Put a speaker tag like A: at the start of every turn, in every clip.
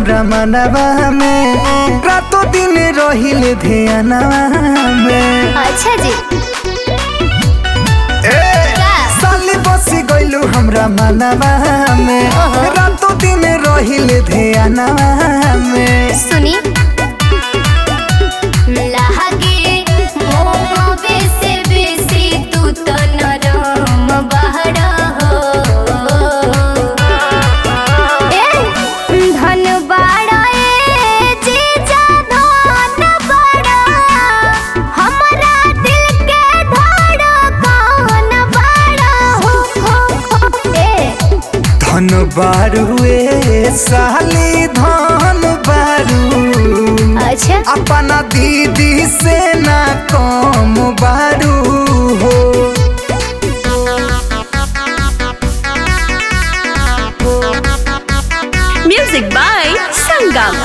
A: हमरा मनवा में रातों दिन रहिले ध्यानवा में
B: अच्छा जी
A: ए साली बसी गइलू हमरा मनवा में
B: ओहो।
A: रातों दिन रहिले ध्यानवा में
B: सुनी लागे मोमोबे से बेसी तू तो नरम बहरा हो ए धन बाड़ा ए जीजा धन बाड़ा हमरा दिल के धड़कन बाड़ा हो हो हो ए
A: धन बारुए साली धन बारू
B: अच्छा
A: अपना दीदी से ना कम बारू हो
C: Music by Sangam.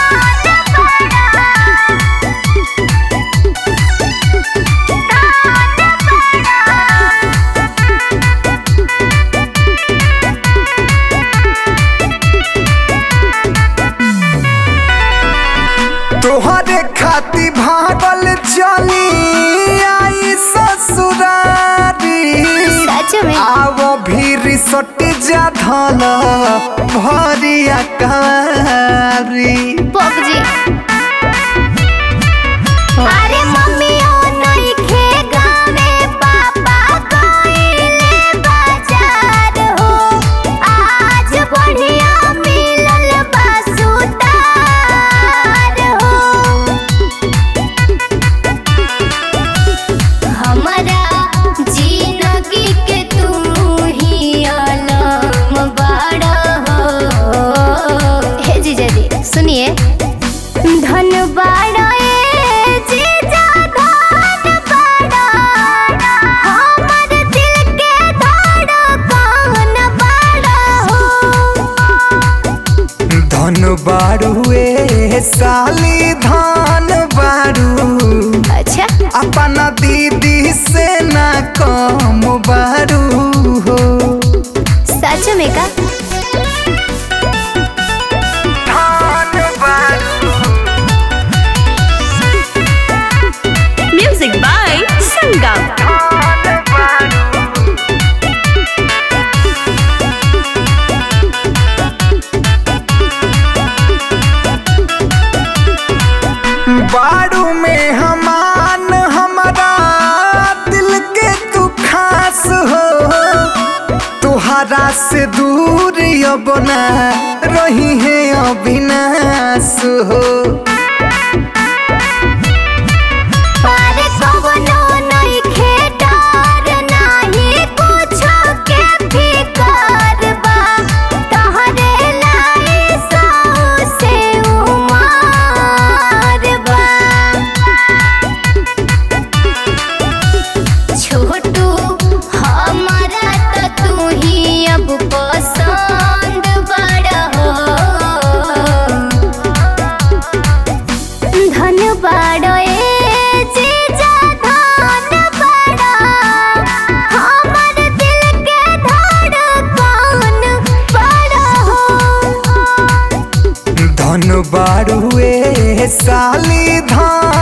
A: तोहरे खाती भागल चली आई ससुरारी
B: सच में
A: आवो भी सट जा धल भरिया कारी
B: पक जी अरे मम्मी ओ नइखे गावे पापा गइले बाजार हो आज बढ़िया मिलल बा सुतार हो हमरा जिंदगी के तू ही आलम बाड़ा हो हे जीजा जी सुनिए धन बाड़ा ए जीजा धन बाड़ा हमर दिल के धड़कन बाड़ा हो
A: धन बारुए साली धन बारू
B: अच्छा
A: अपना दीदी से ना कम बारू हो
B: सच में का
A: धन बारू
C: Music by Sangam.
A: धन बारू बारू में हमान हमारा दिल के तू खास हो तुहरा से दूर अब ना रही है अविनाश हो
B: अरे कवनो नइखे डर नाही कुछो के फिकर बा तहरे लाई सौ से उमार बा छोटू हमारा त तू ही अब पसंद बड़ा हो धन बाड़ो ए जीजा धन बाड़ो हमर दिल के धड़कन बाड़ो हो
A: धन बारुए साली धन